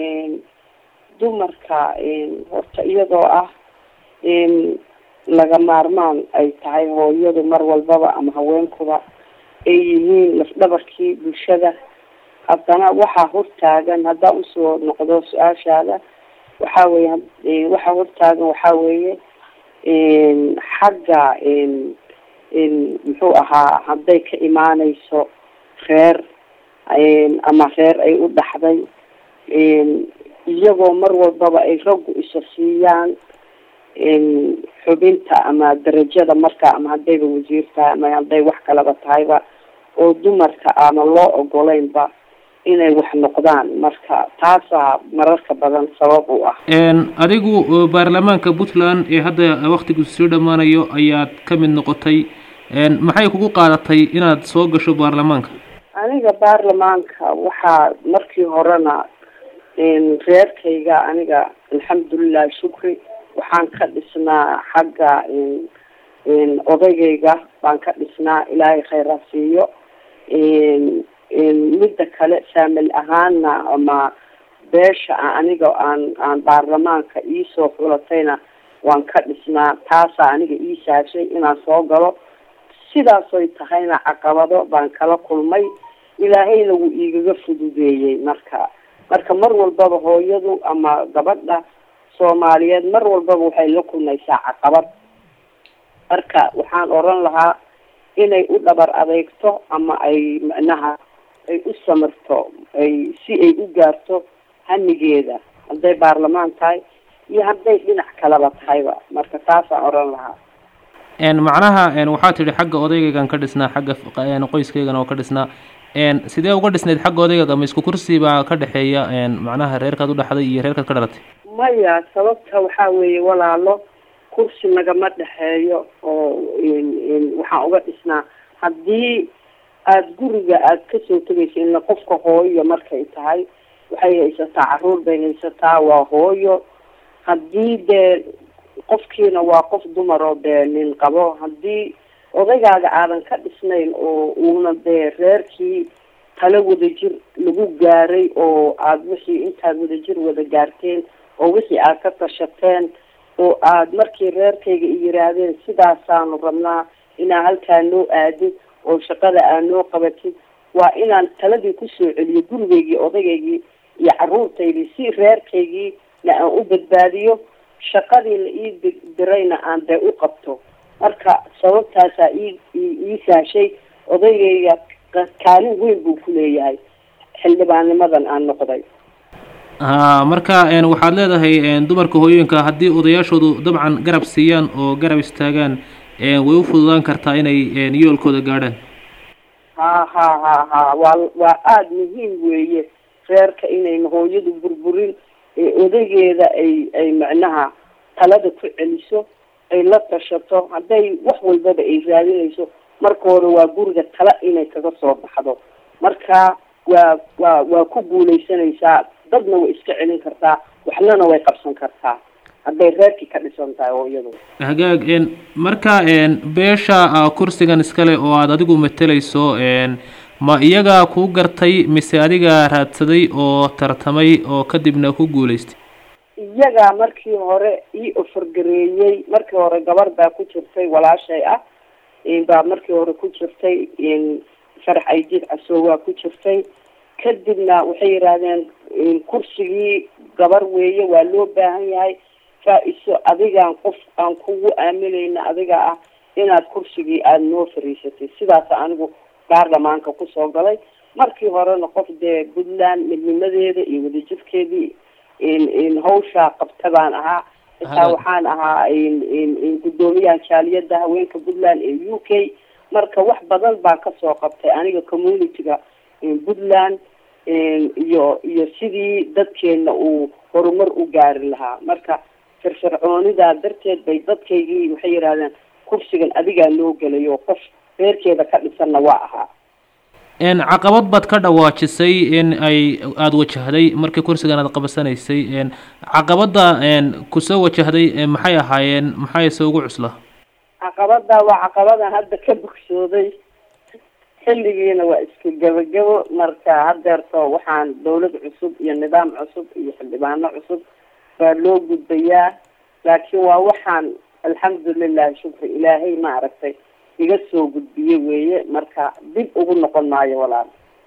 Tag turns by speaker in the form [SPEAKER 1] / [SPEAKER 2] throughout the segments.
[SPEAKER 1] dumarka horta iyadoo ah laga maarmaan ay tahay hooyadu mar walbaba ama haweenkuba ay yihiin lafdhabarkii bulshada haddana waxaa hortaagan haddaan usoo noqdo su-aashaada waxaa weeye waxaa hortaagan waxaa weeye xagga muxuu ahaa hadday ka imaaneyso reer ama reer ay u dhaxday iyagoo mar walbaba ay raggu isa siiyaan xubinta ama darajada marka ama haddayba wasiir tahay ama hadday wax kalaba tahayba oo dumarka ama loo ogoleynba inay wax noqdaan marka taasaa mararka badan sabab u ah
[SPEAKER 2] adigu baarlamaanka puntland ee hadda waktigu soo dhammaanayo ayaad ka mid noqotay maxay kugu qaadatay inaad soo gasho baarlamaanka
[SPEAKER 1] aniga baarlamaanka waxaa markii horena reerkayga aniga alxamdulilah shukri waxaan ka dhisnaa xagga odaygayga baan ka dhisnaa ilaahay khayra siiyo midda kale saamil ahaana ama beesha aniga aan aan baarlamaanka iisoo xulatayna waan ka dhisnaa taasaa aniga ii saashay inaan soo galo sidaasoy tahayna caqabado baan kala kulmay ilaahayna wuu igaga fududeeyey marka marka mar walbaba hooyadu ama gabadha soomaaliyeed mar walbaba waxay la kulmaysaa caqabad marka waxaan oran lahaa inay u dhabar adeegto ama ay macnaha ay u samirto ay si ay u gaarto hamigeeda hadday baarlamaan tahay iyo hadday dhinac kaleba tahayba marka taasaan oran lahaa
[SPEAKER 2] macnaha waxaa tidhi xagga odaygaygan ka dhisnaa xagga qoyskeygana oo ka dhisnaa sidee uga dhisnayd xagga odaygaga ma isku kursi baa ka dhexeeya macnaha reerkaad u dhaxday iyo reerkaad ka dhalatay
[SPEAKER 1] maya sababta waxaa weeye walaalo kursi nagama dhexeeyo oo waxaan uga dhisnaa haddii aada guriga aada kasoo tegaysa ina qofka hooyo markay tahay waxay haysataa caruur bay haysataa waa hooyo haddii dee qofkiina waa qof dumar oo dee nin qabo haddii odaygaaga aadan ka dhisnayn oo uuna dee reerkii talo wadajir lagu gaaray oo aada wixii intaad wadajir wada gaarteen oo wixii aad ka tashateen oo aada markii reerkayga i yiraahdeen sidaasaanu rabnaa inaa halkaa noo aadid oo shaqada aad noo qabatid waa inaan taladii kusoo celiyo gurigaygii odaygaygii iyo caruurtaydii si reerkaygii na aan u badbaadiyo shaqadii la ii dirayna aan dee u qabto marka sababtaasaa ii ii saashay odaygayga kaalin weyn buu ku leeyahay xildhibaannimadan aan noqday
[SPEAKER 2] ha marka waxaad leedahay dumarka hooyooyinka haddii odayaashoodu dabcan garab siiyaan oo garab istaagaan way u fududaan kartaa inay yoolkooda gaadhaan
[SPEAKER 1] ha ha ha ha waa waa aada muhiim weeye reerka inayna hooyadu burburin odaygeeda ay ay macnaha talada ku celiso ay la tashato hadday wax walbaba ay raadinayso marka hore waa guriga tala inay kaga soo baxdo marka waa waa waa ku guuleysanaysaa dadna way iska celin kartaa waxnana way qabsan kartaa hadday reerkii ka dhisan tahay hooyadu
[SPEAKER 2] hagaag marka beesha kursigan iskale oo aada adigu matelayso ma iyagaa kuu gartay mise adigaa raadsaday oo tartamay oo kadibna ku guuleystay
[SPEAKER 1] iyagaa markii hore ii ofargareeyey markii hore gabar baa ku jirtay walaashay ah baa markii hore ku jirtay farax aydiid casoogaa ku jirtay kadibna waxay yidhaahdeen kursigii gabar weeye waa loo baahan yahay faa-iso adigaan qof aan kugu aaminayna adiga ah inaad kursigii aada noo fariisatay sidaasa anigu baarlamaanka kusoo galay markii horena qof dee puntland midnimadeeda iyo wadajirkeedii hawshaa qabta baan ahaa xitaa waxaan ahaa guddoomiyaha jaaliyada haweenka puntland ee u k marka wax badan baan kasoo qabtay aniga community-ga puntland iyo iyo sidii dadkeena uu horumar u gaari lahaa marka firfircoonidaa darteed bay dadkaygii waxay yidhahdeen kursigan adigaa loo gelayo qof reerkeeda ka dhisanna waa ahaa
[SPEAKER 2] caqabad baad ka dhawaajisay in ay aada wajahday markii kursigan aad qabsanaysay caqabadda kusoo wajahday maxay ahaayeen maxayse ugu cuslaa
[SPEAKER 1] caqabada waa caqabadan hadda ka bogsooday xilligiina waa iska gebagabo marka hadeerto waxaan dawlad cusub iyo nidaam cusub iyo xildhibaano cusub baa loo gudbayaa laakiin waa waxaan alxamdulilahi shukri ilaahay ma aragtay iga soo gudbiye weeye marka dib ugu noqon maayo walaal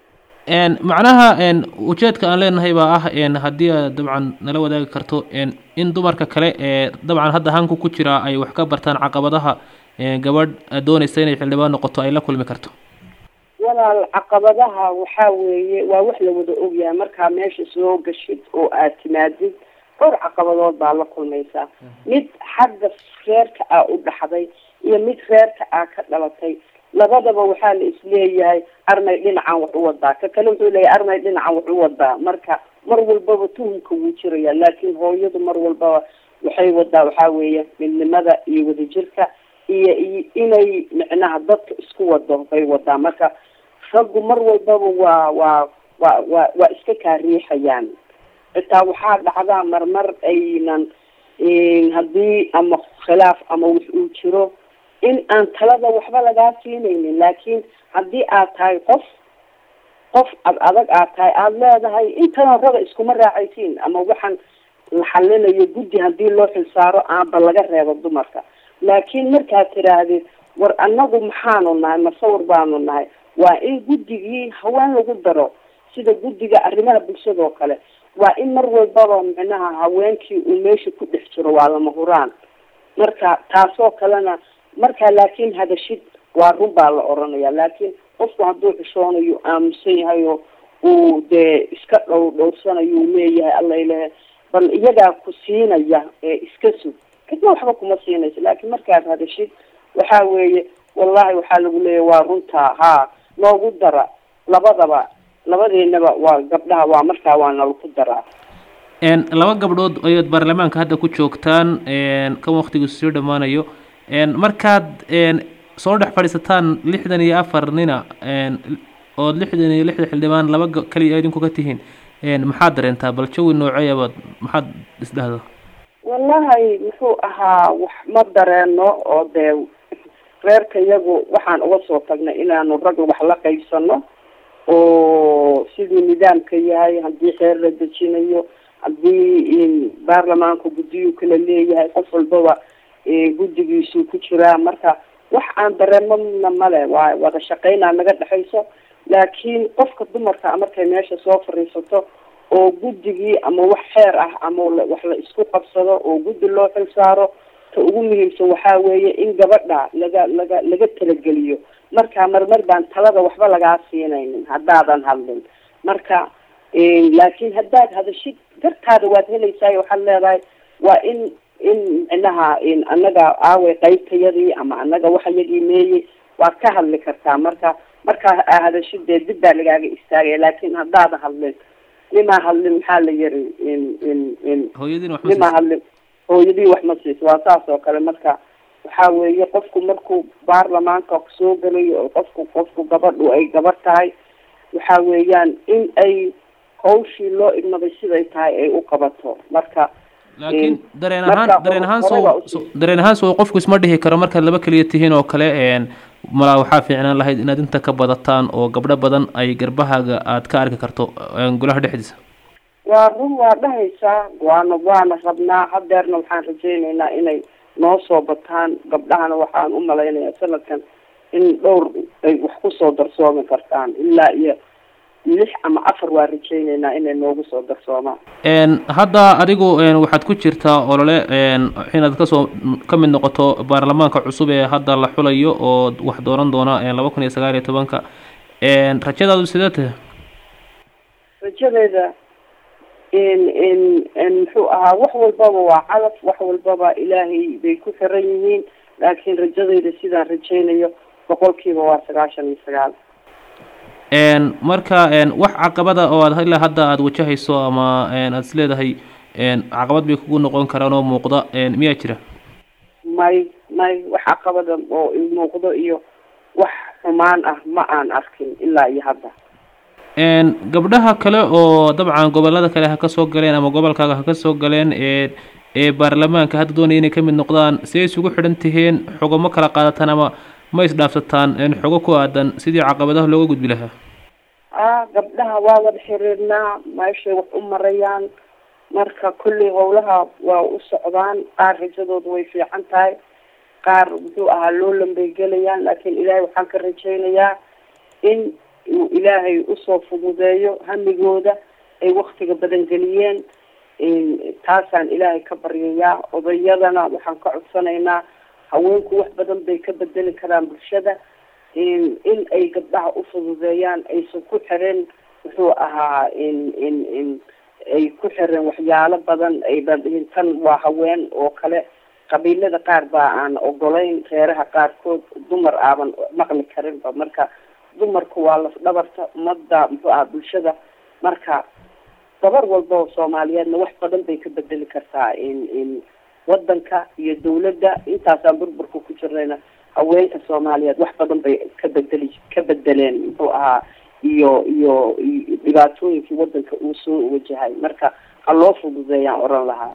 [SPEAKER 2] macnaha ujeedka aan leenahay baa ah haddii aad dabcan nala wadaagi karto in dumarka kale ee dabcan hadda hanku ku jira ay wax ka bartaan caqabadaha gabadh doonaysa inay xildhibaan noqoto ay la kulmi karto
[SPEAKER 1] walaal caqabadaha waxaa weeye waa wax la wada ogyahay markaa meesha soo gashid oo aad timaadid dhowr caqabadood baa la kulmaysaa mid xagga reerka aa u dhaxday iyo mid reerka aa ka dhalatay labadaba waxaa la isleeyahay armay dhinacan wax u wadaa ka kale wuxuu leeyahay armay dhinacan wax u wadaa marka mar walbaba tuhumka wuu jiraya laakiin hooyadu mar walbaba waxay wadaa waxaa weeye midnimada iyo wadajirka iyo inay micnaha dadka isku wado bay wadaa marka raggu mar walbaba waa waa waa waa waa iska kaariixayaan xitaa waxaa dhacdaa marmar aynan haddii ama khilaaf ama wax uu jiro in aan talada waxba lagaa siinaynin laakiin haddii aad tahay qof qof ad adag aad tahay aada leedahay intana raga iskuma raacaysiin ama waxaan la xalinayo guddi haddii loo xilsaaro aaba laga reebo dumarka laakiin markaad tidhaahdid war anagu maxaanu nahay masawir baanu nahay waa in guddigii haween lagu daro sida guddiga arrimaha bulshadoo kale waa in mar walbaba micnaha haweenkii uu meesha ku dhex jiro waa lama huraan marka taasoo kalena marka laakiin hadashid waa run baa la oranaya laakiin qofku hadduu xishoonayo aamusan yahay oo uu dee iska dhow dhowrsanayo uu leeyahay allaylehe bal iyagaa ku siinaya ee iska sug cidna waxba kuma siinayso laakiin markaad hadashid waxaa weeye wallahi waxaa lagu leeyahay waa runtaa haa noogu dara labadaba labadeenaba waa gabdhaha waa markaa waa nalaku daraa
[SPEAKER 2] laba gabdhood ayaad baarlamaanka hadda ku joogtaan kan waktigu soo dhammaanayo markaad soo dhex fadhiisataan lixdan iyo afar nina ood lixdan iyo lixda xildhibaan laba kaliya idinku ka tihiin maxaad dareentaa bal jawi nooceeyabaad maxaad isdhahda
[SPEAKER 1] wallahi muxuu ahaa wax ma dareeno oo dee reerka iyagu waxaan uga soo tagnay inaanu rag wax la qaybsano oo siduu nidaamka yahay haddii xeer la dejinayo haddii baarlamaanka guddiyuu kala leeyahay qof walbaba guddigiisuu ku jiraa marka wax aan dareemana male waa wada shaqeynaa naga dhexayso laakiin qofka dumarka markay meesha soo fadhiisato oo guddigii ama wax xeer ah ama wax la isku qabsado oo guddi loo xil saaro ta ugu muhiimsan waxaa weeye in gabadha laga laga laga talageliyo marka marmar baan talada waxba lagaa siinaynin haddaadan hadlin marka laakiin haddaad hadashid gartaada waad helaysaay waxaad leedahay waa in in micnaha annaga aaway qaybtayadii ama annaga waxayagii meeyey waad ka hadli kartaa marka markaa aa hadashid dee dib baa lagaaga istaagaya laakiin haddaada hadlin nimaa hadlin maxaa la yiri in in in nimaa hadlin hooyadii wax ma siiso waa saas oo kale marka waxaa weeye qofku markuu baarlamaanka soo gelayo oo qofku qofku gabadhu ay gabar tahay waxa weeyaan in ay hawshii loo idmaday siday tahay ay u qabato marka
[SPEAKER 2] laakiin dareen ahaan dareen ahaan soo dareen ahaan soo qofku isma dhihi karo markaad laba keliya tihiin oo kale malaa waxaa fiicnaan lahayd inaad inta ka badataan oo gabdho badan ay garbahaaga aad ka arki karto golaha dhexdiisa
[SPEAKER 1] waa run waa dhahaysaa waana waana rabnaa hadeerna waxaan rajaynaynaa inay noo soo bataan gabdhahana waxaan u malaynayaa sanadkan in dhowr ay wax kusoo darsoomi kartaan ilaa iyo lix ama afar waa rajaynaynaa inay noogu soo darsoomaan
[SPEAKER 2] hadda adigu waxaad ku jirtaa olole inaad kasoo ka mid noqoto baarlamaanka cusub ee hadda la xulayo oo wax dooran doona laba kun iyo sagaal iyo tobanka rajadaadu sidee tahay
[SPEAKER 1] rajadeeda in in in muxuu ahaa wax walbaba waa calaf wax walbaba ilaahay bay ku xiran yihiin laakiin rajadeyda sidaan rajaynayo boqolkiiba waa sagaashan iyo sagaal
[SPEAKER 2] marka wax caqabada oo aad ilaa hadda aada wajahayso ama aada is leedahay caqabad bay kugu noqon karaan oo muuqda miyaa jira
[SPEAKER 1] may may wax caqabada oo muuqdo iyo wax xumaan ah ma aan arkin ilaa iyo hadda
[SPEAKER 2] gabdhaha kale oo dabcan gobolada kale ha ka soo galeen ama gobolkaaga ha ka soo galeen ee ee baarlamaanka hadda doonaya inay ka mid noqdaan siday isugu xidhan tihiin xugamo kala qaadataan ama ma isdhaafsataan xogo ku aadan sidii caqabadaha looga gudbi lahaa
[SPEAKER 1] a gabdhaha waa wada xiriirnaa meeshay wax u marayaan marka kulley howlaha waa u socdaan qaar rajadooda way fiican tahay qaar muxuu ahaa loo lambay gelayaan laakiin ilaahay waxaan ka rajaynayaa in uu ilaahay usoo fududeeyo hamigooda ay waktiga badan geliyeen taasaan ilaahay ka baryayaa odayadana waxaan ka codsanaynaa haweenku wax badan bay ka bedeli karaan bulshada in ay gabdhaha ufududeeyaan aysan ku xireen muxuu ahaa in in in ay ku xireen waxyaalo badan ayban dhihin tan waa haween oo kale qabiilada qaar baa aan ogolayn reeraha qaarkood dumar aaban maqli karinba marka dumarku waa laf dhabarta ummadda muxuu aha bulshada marka gabar walba oo soomaaliyeedna wax badan bay ka bedeli kartaa in in wadanka iyo dawladda intaasaan burburka ku jirnayna haweenka soomaaliyeed wax badan bay ka bedeli ka bedeleen muxuu ahaa iyo iyo dhibaatooyinkii wadanka uu soo wajahay marka ha loo fududeeyaan oran lahaa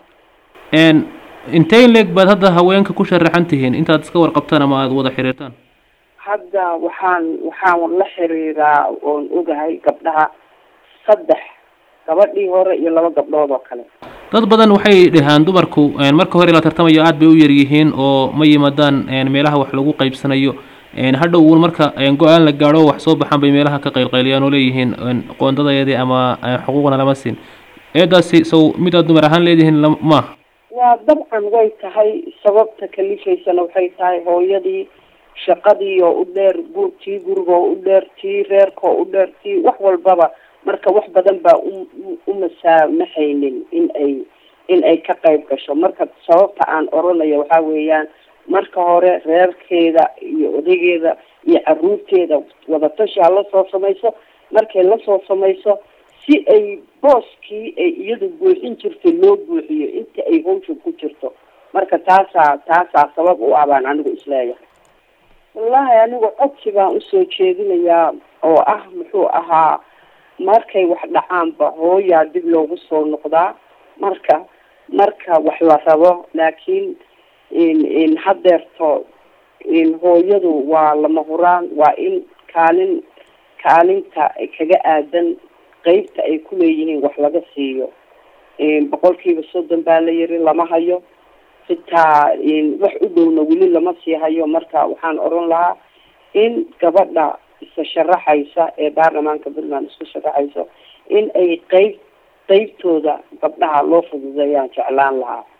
[SPEAKER 2] intay leeg baad hadda haweenka ku sharaxan tihiin intaad iska warqabtaan ama aada wada xiriirtaan
[SPEAKER 1] hadda waxaan waxaan la xiriiraa oon ogahay gabdhaha saddex gabadhii hore iyo laba gabdhood oo kale
[SPEAKER 2] dad badan waxay dhahaan dumarku marka hore la tartamayo aada bay u yar yihiin oo ma yimaadaan meelaha wax lagu qaybsanayo hadhow uun marka go-aan la gaadho wax soo baxaan bay meelaha ka qaylqayliyaan oo leeyihiin qoondadayadii ama xuquuqna lama siin eedaasi sow mid aad dumar ahaan leedihiin maaha
[SPEAKER 1] waa dabcan way tahay sababta kalifaysana waxay tahay hooyadii shaqadii oo u dheer gu tii guriga oo u dheer tii reerka oo u dheer tii wax walbaba marka wax badan baa u u masaamahaynin in ay in ay ka qayb gasho marka sababta aan oranayo waxaa weeyaan marka hore reerkeeda iyo odaygeeda iyo caruurteeda wadatashi ha lasoo samayso markay lasoo samayso si ay booskii ay iyadu buuxin jirtay loo buuxiyo inta ay hawsha ku jirto marka taasaa taasaa sabab u ah baan anigu isleeyahay wallahi anigu codsi baan usoo jeedinayaa oo ah muxuu ahaa markay wax dhacaanba hooyaa dib loogu soo noqdaa marka marka wax la rabo laakiin in in hadeerto in hooyadu waa lama huraan waa in kaalin kaalinta kaga aadan qeybta ay kuleeyihiin wax laga siiyo boqol kiiba soddon baa la yiri lama hayo xitaa wax u dhowna weli lama sii hayo marka waxaan oran lahaa in gabadha isa sharaxaysa ee baarlamaanka puntland isku sharaxayso in ay qeyb qeybtooda gabdhaha loo fududeeyaan jeclaan lahaa